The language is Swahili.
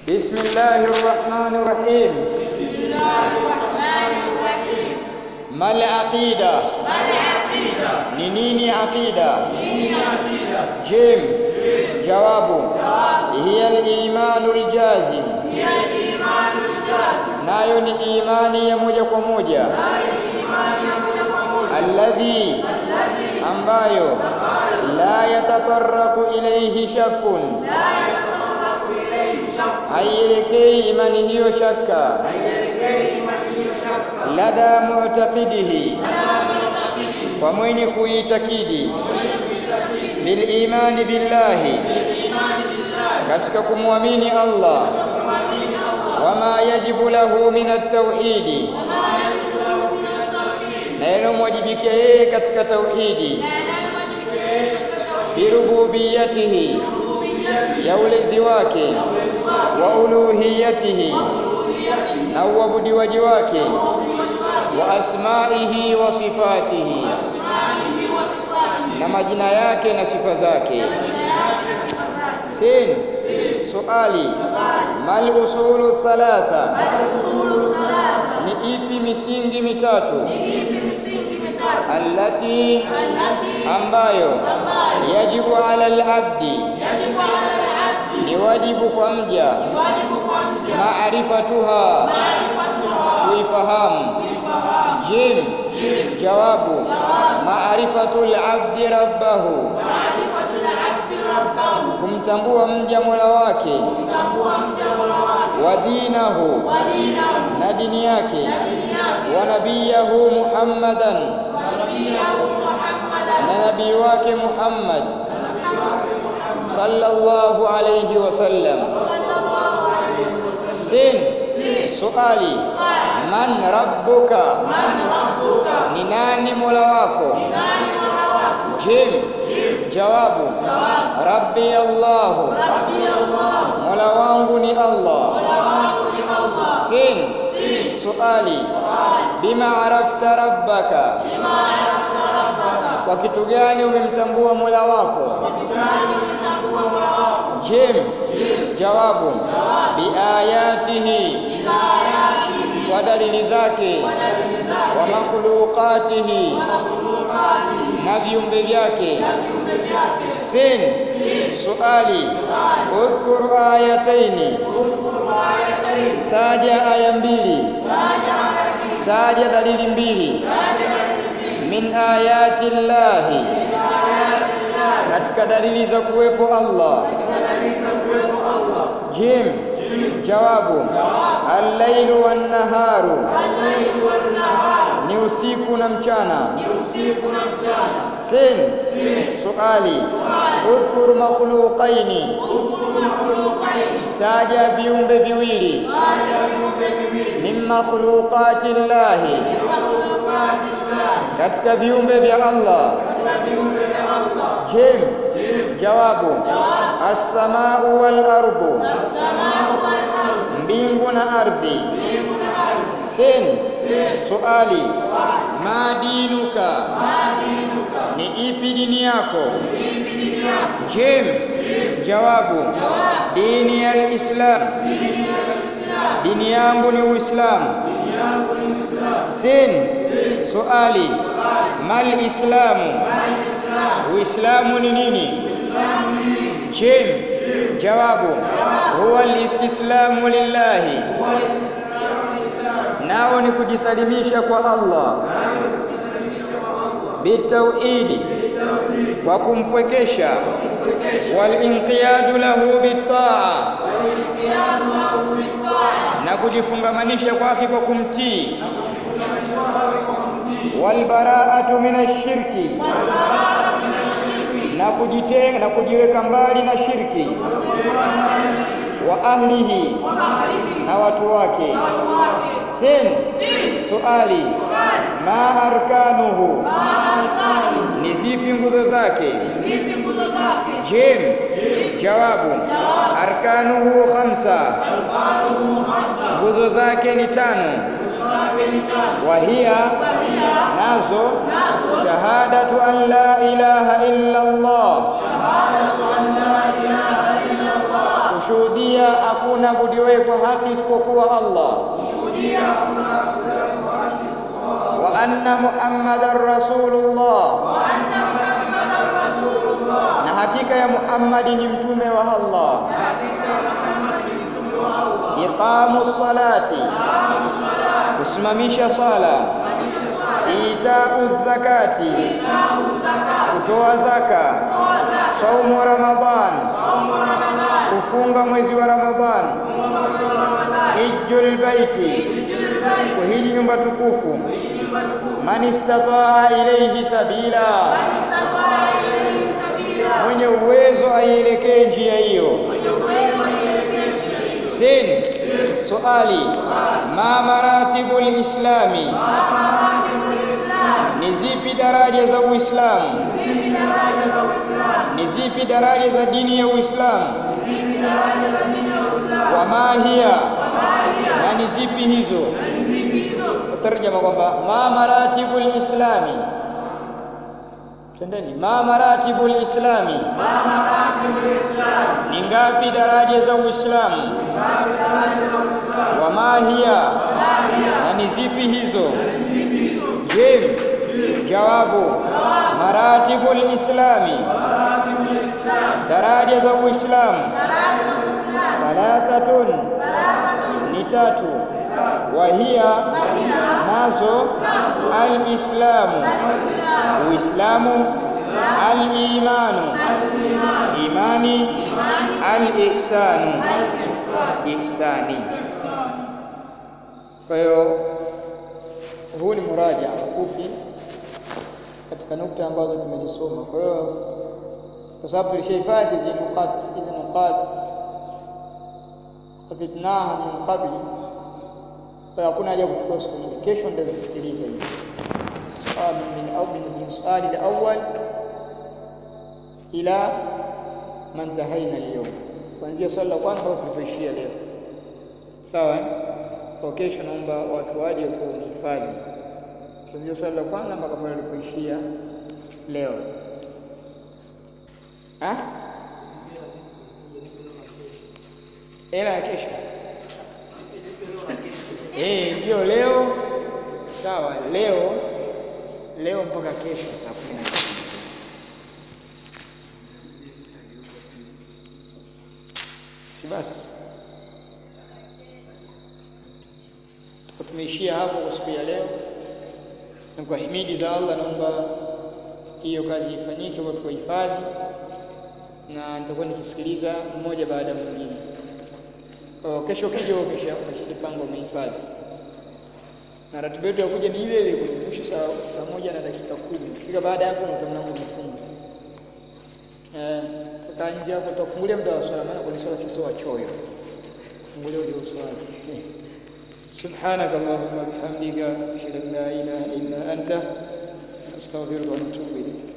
بسم الله الرحمن الرحيم بسم الله الرحمن الرحيم ما العقيدة ما العقيدة ni nini aqida دين عقيدة jim jawabu جواب hiya al-imanu al-jazim هي الإيمان الجازم nayo ni imani ya moja kwa moja هاي الإيمان يوم يقوم alladhi الذي ambayo la yatatarraku ilayhi shakkun لا يتطرق إليه شك haielekei imani hiyo shakka إليه من يشك lada mu'taqidihi لا معتقد kwa mwenye kuitakidi bil imani billahi بالإيمان بالله katika kumwamini Allah ومن الله wama yajibu lahu min at-tauhidi وما يجب له من التوحيد na yanayomwajibikia yeye katika tauhidi لا نجب إليه التوحيد birububiyatihi ربوبيته ya ulezi wake wa uluhiyatihi na uabudiwaji wake wa asmaihi wa sifatihi أسمائه وصفاته na majina yake na sifa zake sin suali mal usulu thalatha الأصول الثلاثة ni ipi misingi mitatu ipi misingi mitatu allati التي ambayo ambayo yajibu ala al-abdi yajibu ala al-abdi ni wajibu kwa mja wajibu kwa mja maarifatuha maarifatuha kuifahamu kuifahamu jim jawabu maarifatul abdi rabbahu maarifatul abdi rabbahu kumtambua mja mola wake kumtambua mja mola wake wa dinahu wa dinahu na dini yake na dini yake wa nabiyahu muhammadan wa nabiyahu muhammadan na nabii wake muhammad na nabii wake muhammad sallallahu alayhi wasallam sallallahu alayhi wasallam sin si suali swali man rabbuka man rabbuka ni nani mola wako nani mola wako jim jawabu jawab rabbi allahu rabbi allah mola wangu ni allah mola wangu ni allah sin si suali swali bima arafta rabbaka bima arafta rabbaka kwa kitu gani umemtambua mola wako wakitani umetambua mola wako jim jawabu biayatihi ila ayatihi kwa dalili zake wa dalili wa zake makhluqatihi wa makhluqatihi na viumbe vyake na viumbe vyake sin suali udhkur ayataini udhkuru ayatayn taja aya mbili taja aya mbili taja dalili mbili taja dalili mbili min ayati llahi min ayati llahi katika dalili za kuwepo Allah katika dalili za kuwepo allah jim jawabu allailu wannaharu al-layl wan-nahar ni usiku na mchana ni usiku na mchana sin suali udhkur makhluqaini udhkuru makhluqayn taja viumbe viwili taja viumbe viwili min makhluqati llahi min makhluqati llahi katika viumbe vya Allah katika viumbe vya allah jim jawabu as-samau wal ardu as-samaa'u wal-ardu mbingu na ardhi mbingu na ardhi sin suali ma dinuka ma dinuka ni ipi dini yako ipi dini yako jim jawabu jawab dini ya islam dini ya Uislamu dini yangu ni uislamu dini yangu ni Uislamu sin suali mal islamu al-Islam uislamu ni nini Uislamu ni nini jim jawabu huwa alistislamu lillahi huwa al-Islamu lillah nao ni kujisalimisha kwa Allah bitauhidi kwa kumpwekesha walinqiyadu lahu bitaa wal-inqiyadu lahu bit-ta'a na kujifungamanisha kwake kwa kumtii walbaraatu min ashirki wal-bara'atu min ash-shirki na kujitenga na kujiweka mbali na shirki wa ahlihi wa ahlihi na watu wake wa wake sin si suali ma arkanuhu ma arkanu ni zipi nguzo zake zipi nguzo zake jim jawabu arkanuhu khamsa arkanuhu khamsa nguzo zake ni tano zake ni tano wahia wahia nazo nazo shahadatu an la ilaha illa Allah shahadatu an la ilaha nashuhudia hakuna budiwe kwa haki isipokuwa Allah wa anna Muhammadan Rasulullah na hakika ya Muhammadi ni mtume wa Allah iqamu salati kusimamisha sala itau zakati kutoa zaka saumu ramadhan kufunga mwezi wa ramadhan hijjul baiti kuhiji nyumba tukufu man istataa ilayhi sabila mwenye uwezo aielekee njia hiyo sin swali ma maratibu lislami ni zipi daraja za uislamu ni zipi daraja za dini ya uislamu wa ma hiya na ni zipi hizo tarjama kwamba ma maratibu lislami twendeni ma maratibu lislami ni ngapi daraja za uislamu wa ma hiya na ni zipi hizo je jawabu maratibu lislami daraja za uislamu thalathatun ni tatu wahia nazo alislamu uislamu alimanu imani alihsanu ihsani kwa hiyo huu ni muraja mfupi katika nukta ambazo tumezisoma kwa hiyo kwa sababu tulishahifadhi hizi nukat hizi nukat hafidhnaha min qabli kwa hakuna haja kuchukua siku nyingi kesho nitazisikiliza hizi suali min au min min suali al-awwal ila man tahaina leo kuanzia swali la kwanza mpaka tulipoishia leo sawa eh? kwa kesho naomba watu waje kwa unihifadhi kuanzia swali la kwanza mpaka pale tulipoishia leo ha? hela ya kesho eh ndio leo sawa leo leo mpaka kesho saa kumi na mbili si basi Tuko tumeishia hapo kwa siku ya leo na kwa himidi za Allah naomba hiyo kazi ifanyike kwa kuhifadhi na nitakuwa nikisikiliza mmoja baada ya mwingine kwa kesho kija umesha umeshajipanga umehifadhi na ratiba yetu ya kuja ni ile ile kufikisha saa, saa moja na dakika kumi kifika baada ya hapo na mlango umefunga eh toka nje hapo tutafungulia muda wa swala maana kwa swala sisi wachoyo fungulia uje uswali سبحانك اللهم وبحمدك اشهد ان لا اله الا انت استغفرك واتوب اليك